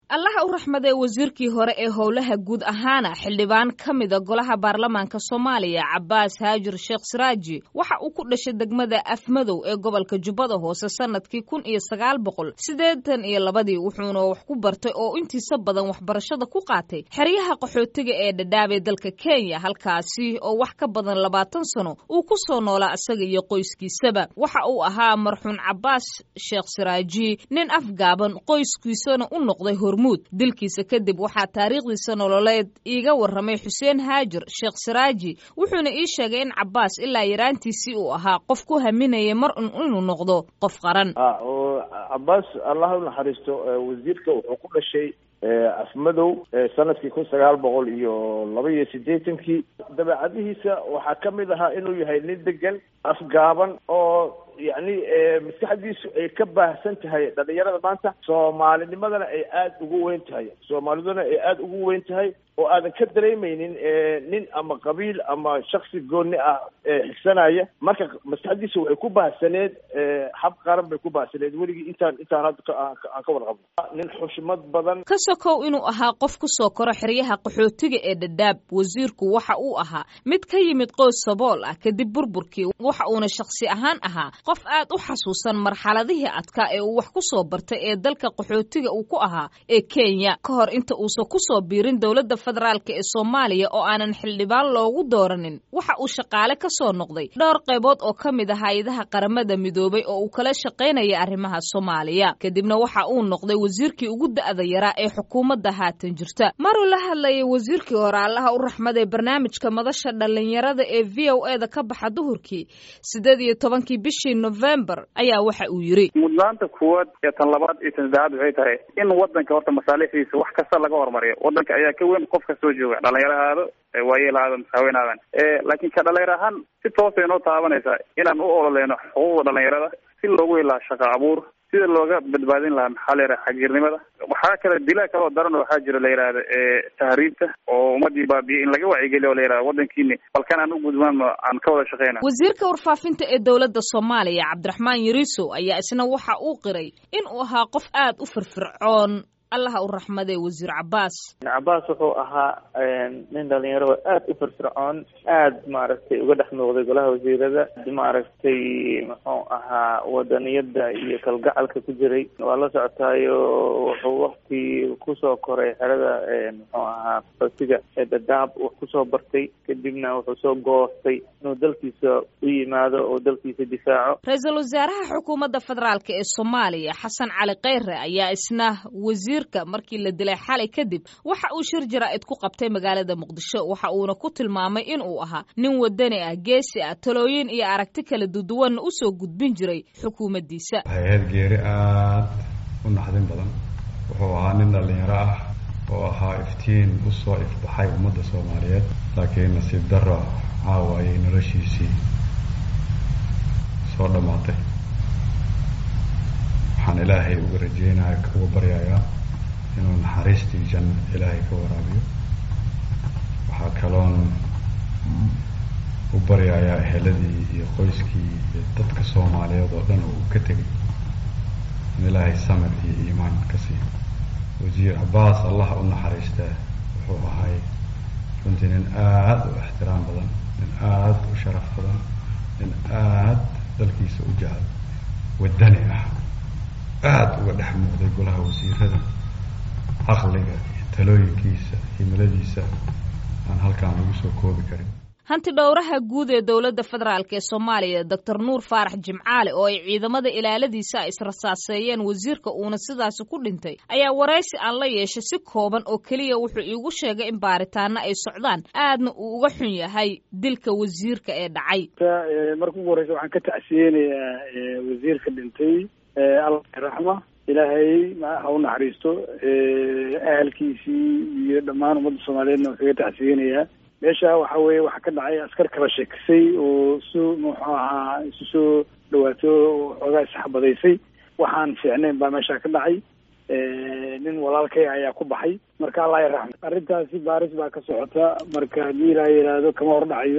allaha u raxmadee wasiirkii hore ee howlaha guud ahaana xildhibaan ka mida golaha baarlamaanka soomaaliya cabaas haajir sheekh siraaji waxa uu ku dhashay degmada afmadow ee gobolka jubbada hoose sanadkii kun iyo sagaal boqol siddeetan iyo labadii wuxuuna wax ku bartay oo intiisa badan waxbarashada ku qaatay xeryaha qaxootiga ee dhadhaabee dalka kenya halkaasi oo wax ka badan labaatan sano uu ku soo noolaa isaga iyo qoyskiisaba waxa uu ahaa marxuun cabaas sheekh siraaji nin afgaaban qoyskiisana u noqday hormuud dilkiisa kadib waxaa taariikhdiisa nololeed iiga warramay xuseen haajir sheekh siraaji wuxuuna ii sheegay in cabaas ilaa yaraantiisii uu ahaa qof ku haminaya mar un inuu noqdo qof qaran cabaas allah u naxariisto wasiirka wuxuu ku dhashay afmadow sanadkii kun sagaal boqol iyo laba iyo siddeetankii dabeecadihiisa waxaa ka mid ahaa inuu yahay nin degan afgaaban oo yacni maskaxdiisu ay ka baahsan tahay dhalinyarada maanta soomaalinimadana ay aada ugu weyn tahay soomaaliduna ay aada ugu weyn tahay oo aadan ka dareemeynin nin ama qabiil ama shaksi gooni ah xigsanaya marka maskaxdiisa waxay ku baahsaneed hab qaran bay ku baahsaneed weligii intaan intaan hadda aan ka warqabno nin xushmad badan ka sokow inuu ahaa qof ku soo koro xeryaha qaxootiga ee dhadhaab wasiirku waxa uu ahaa mid ka yimid qoys sabool ah kadib burburkii waxa uuna shakhsi ahaan ahaa qof aad u xasuusan marxaladihii adkaa ee uu wax ku soo bartay ee dalka qaxootiga uu ku ahaa ee kenya ka hor inta uusan ku soo biirin dowladda federaalk ee soomaaliya oo aanan xildhibaan loogu dooranin waxa uu shaqaale ka soo noqday dhowr qaybood oo ka mid ah hay-adaha qaramada midoobay oo uu kala shaqaynaya arrimaha soomaaliya kadibna waxa uu noqday wasiirkii ugu da'da yaraa ee xukuumadda haatan jirta maruu la hadlayay wasiirkii hore allaha u raxmaday barnaamijka madasha dhallinyarada ee v o e da ka baxa duhurkii siddeed iyo tobankii bishii novembar ayaa waxa uu yidhi mudnaanta kuwaad iyo tan labaad iyo tan saddexaad waxay tahay in wadanka horta masaaliixdiisa wax kasta laga hormariyo wadanka ayaa ka weyn qof kastoo jooga dhalinyarahaado waayeelahaado masaaweynaadan laakiin ka dhalinyar ahaan si toosa inoo taabanaysaa inaan u ololeyno xuquuqda dhalinyarada si loogu helaa shaqa abuur sida looga badbaadin lahaa maxaa la yidhaha xagjirnimada waxaa kale dilaa kaloo daran waxaa jiro la yidhahda tahriibta oo ummadii baabiye in laga wacyigeliyo o la yidhahda wadankiini balkan aan u gudmaano aan ka wada shaqeyna wasiirka warfaafinta ee dowladda soomaaliya cabdiraxmaan yariiso ayaa isna waxa uu qiray in uu ahaa qof aad u firfircoon allaha u raxmadee wasiir cabaas cabaas wuxuu ahaa nin dhalinyaro aad u firfircoon aad maaragtay uga dhex muuqday golaha wasiirada maaragtay muxuu ahaa wadaniyada iyo kalgacalka ku jiray waa la socotaayo wuxuu wakti kusoo koray xerada muxuu ahaa fasiga ee dadaab wax kusoo bartay kadibna wuxuu soo goostay inuu dalkiisa u yimaado oo dalkiisa difaaco ra-iisul wasaaraha xukuumadda federaalk ee soomaaliya xasan cali kheyre ayaa isna wasiir markii la dilay xalay kadib waxa uu shir jaraa'id ku qabtay magaalada muqdisho waxa uuna ku tilmaamay in uu ahaa nin wadani ah geesi ah talooyin iyo aragti kala duduwanna u soo gudbin jiray xukuumaddiisa hay-ad geeri aad u naxdin badan wuxuu ahaa nin dhallinyaro ah oo ahaa iftiin u soo ifbaxay ummadda soomaaliyeed laakiin nasiib darro caawaayay noloshiisii soo dhammaatay waxaan ilaahay uga rajeynaya uga baryayaa inuu naxariistii janno ilaahay ka waraabiyo waxaa kaloon u baryayaa eheladii iyo qoyskii iyo dadka soomaaliyeed oo dhan oo uu ka tegay in ilaahay samir iyo iimaan ka siiyo wasiir cabaas allah u naxariistaa wuxuu ahay runtii nin aad u ixtiraam badan nin aad u sharaf badan nin aad dalkiisa u jecel wadani ah aada uga dhex muuqday golaha wasiirada caqliga iyo talooyinkiisa himiladiisa aan halkaan lagu soo koobi karin hanti dhowraha guud ee dowladda federaalk ee soomaaliya doctor nuur faarax jimcaale oo ay ciidamada ilaaladiisa ay israsaaseeyeen wasiirka uuna sidaasi ku dhintay ayaa waraysi aan la yeeshay si kooban oo keliya wuxuu iigu sheegay in baaritaano ay socdaan aadna uu uga xun yahay dilka wasiirka ee dhacay marka ugu horeysa waxaan ka tacsiyeynayaa wasiirka dhintay alla raxma ilaahay ha u naxariisto ahalkiisii iyo dhammaan ummadda soomaaliyeedna waan kaga tacsiyeynayaa meesha waxa weeye waxaa ka dhacay askar kala sheekisay oo su muxuu ahaa isu soo dhawaato xoogaa isxabadaysay waxaan fiicnayn baa meesha ka dhacay nin walaalkay ayaa ku baxay marka allah ya raxma arrintaasi baaris baa ka socota marka haddii ilaa yidhaahdo kama hordhacayo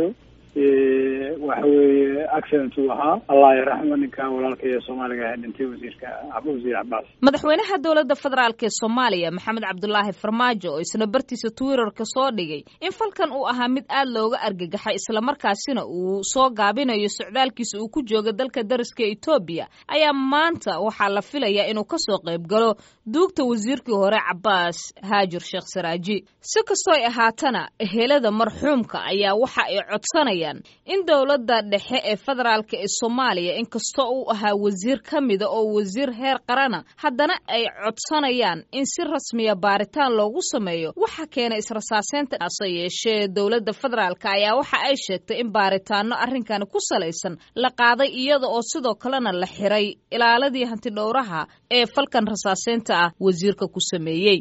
waxa weeye accident uu ahaa allah yaraxmo ninka walaalka ee soomaaliga ah dhintay wasiirka wasiir cabaas madaxweynaha dowladda federaalk ee soomaaliya maxamed cabdulaahi farmaajo oo isna bartiisa twitterka soo dhigay in falkan uu ahaa mid aad looga argagaxay islamarkaasina uu soo gaabinayo socdaalkiisa uu ku jooga dalka dariska etoobiya ayaa maanta waxaa la filayaa inuu kasoo qayb galo duugta wasiirkii hore cabaas haajir sheekh saraaji si kastoo ay ahaatana ehelada marxuumka ayaa waxa ay codsanayaan in dowladda dhexe ee federaalk ee soomaaliya inkastoo uu ahaa wasiir ka mida oo wasiir heer qarana haddana ay codsanayaan in si rasmiya baaritaan loogu sameeyo waxa keena israsaaseynta hase yeeshee dowladda federaalk ayaa waxa ay sheegtay in baaritaano arrinkani ku salaysan la qaaday iyada oo sidoo kalena la xiray ilaaladii hantidhowraha ee falkan rasaaseynta ah wasiirka ku sameeyey